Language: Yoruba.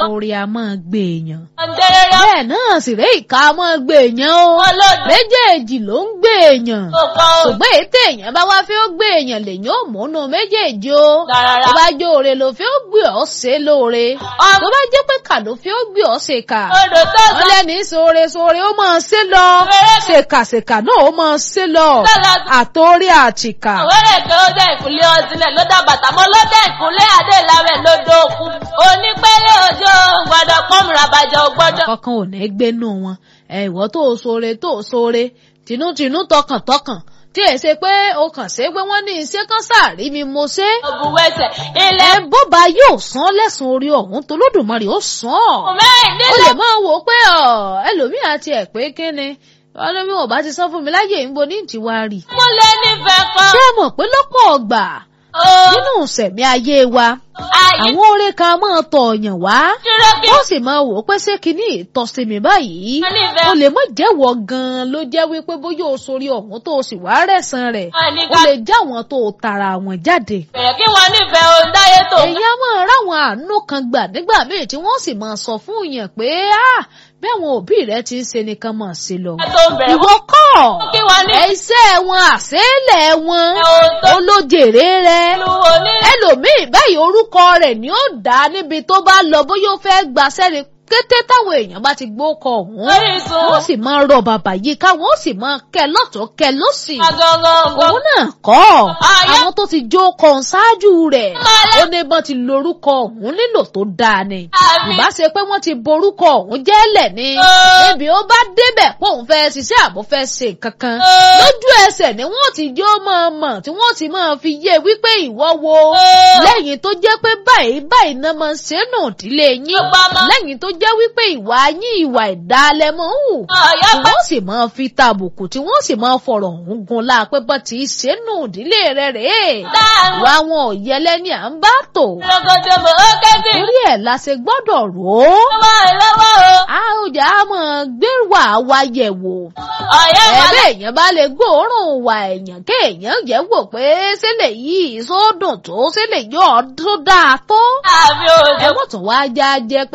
orí a máa gbé èèyàn ọ̀ndẹ́rẹ́rẹ́ bẹ́ẹ̀ náà sì rẹ́ ìka a máa gbé èèyàn o ọlọ́dún méjèèjì ló ń gbé èèyàn kọ̀ọ̀kan ò ṣùgbọ́n èyí téèyàn bá wá fẹ́ ó gbé èèyàn lèyàn ò múnú méjèèjì o rárá. tó bá jó oore ló fẹ́ ó gbé ọ́ ṣe lóore Ọmọ- tó bá jẹ́ pé kà ló fẹ́ ó gbé ọ́ ṣe kà odò tó wọ́n sọ lẹ́ni sóore sóore ó máa ṣe lọ ṣèkàṣèkà náà ó máa ṣe lọ Lọ́la- àtòrí àtìkà àwẹ́rẹ́ kan ó dẹ̀ ìkúnlẹ̀ ọtílẹ̀ ló dá bàtà mọ́ ló dẹ̀ ìkúnlẹ̀ adé láwẹ̀ lódò òkun onípẹ́lẹ́ òjò gbọ́dọ̀ pọ́nmùrà bàjẹ́ ògbọ́dọ̀. kankan ò ní gbénú wọn ẹ ìwọ tó o sóore tó o sóore tinútinú tọkàntọkàn tí ẹ ṣe pé o kàn ṣe pé wọ́n ní iṣẹ́ kan sáàrí mi mo ṣe òbúwẹ̀sẹ̀ ẹ ilẹ̀ bọ́ba yóò san lẹ́sùn orí ọ̀hún tolódùmarè ó san ọ́ mẹ́rin ó nílẹ̀ lè máa wò ó pé ọ ẹlòmíì àti ẹ̀ pé kíni ọlọ́mí wọn bá ti sọ fún mi láyé ìbò ní ìtìwá rì múlẹ̀ nífẹ̀ẹ́ kan. ṣé ẹ mọ̀ pé lọ́pọ̀ ọgbà ó nínú ìṣẹ̀mí ayé wa ayé àwọn oore kan máa tọ̀ ọ̀yàn wá dúró kí ó sì máa wò ó pé ṣé kinní ìtọ́sí mi báyìí wọ́n nífẹ̀ẹ́ o lè má jẹ́wọ́ gan-an ló jẹ́ wípé bóyá o sórí ọ̀hún tó o sì wá rẹ̀sán rẹ̀ wọn ní o ká lè já àwọn tó o tara àwọn jáde. bẹ̀rẹ̀ kí wọ́n nífẹ̀ẹ́ ohun dáyé tó èyí á máa ráwọn àánú kan gbà nígbà míì tí wọ́n sì máa sọ fún yàn pé ah bí àwọn òbí rẹ ti ń ṣe nìkan máa ṣe lọ. tó ń bẹ̀rẹ̀ ìwọ kọ́ kí wọ́n ní iṣẹ́ wọn àṣẹ́lẹ̀ wọn ohun tó olójèrè rẹ lu onílẹ̀ ẹlòmíì báyìí orúkọ rẹ̀ ni ó dá níbi tó bá lọ bóyá ó fẹ́ gbaṣẹ́ ni kété táwọn èèyàn bá ti gbókọ ọ̀hún orísun wọ́n sì máa rọ bàbà yìí ká wọ́n sì máa kẹ lọ́tọ̀ọ́ kẹ lọ́sì agangan òun náà kọ́ Ayé- àwọn tó ti jó kan ṣáájú rẹ̀ Kọ́lá. ó ní bọ́n ti lorúkọ ọ̀hún nílò tó dáa ni Àmín. ìbá ṣe pé wọ́n ti borúkọ ọ̀hún jẹ́lẹ̀ ni Ó. níbi ó bá débẹ̀ pé òun fẹ́ ṣiṣẹ́ àbò fẹ́ ṣe kankan Ó. lójú ẹsẹ̀ ni wọ́n ti jó máa mọ̀ tí wọ́n ti máa fi yé wípé ìwọ wo Ó. lẹ́yìn tó jẹ́ pé báyìí báyìí náà máa ń ṣe nù ìdílé yín Ó bá mọ́. lẹ́yìn tó jẹ́ wípé ìwà yín ìwà ìdálẹ́ mọ́ ń hù ọ̀yá tí wọ́n sì máa fi tàbùkù tí wọ́n sì máa fọ̀rọ̀ ọ̀hún gun láàpẹ́ bá ti ṣe nù ìdílé rẹ̀ rèé dáhùn wá wọn ò yẹlẹ́ ní à ń bá tò lọ́gọ́dọ̀ mọ̀ ó kẹ́sì torí ẹ̀ la ṣe gbọ́dọ̀ rò ó lọ́wọ́ lọ́wọ́ o a ó jà á mọ̀ gbé wà wá yẹ̀ wò ọ̀yá ẹ̀bẹ̀ ìwàlẹ̀ èèyàn bá lè gbóòórùn wà èèyàn kéèyàn yẹ̀ wò pé sílẹ̀ yìí sódùn tó sílẹ̀ yóò tó dáa tó àbí òjò ẹ̀wọ̀n tún wá já jẹ́ pé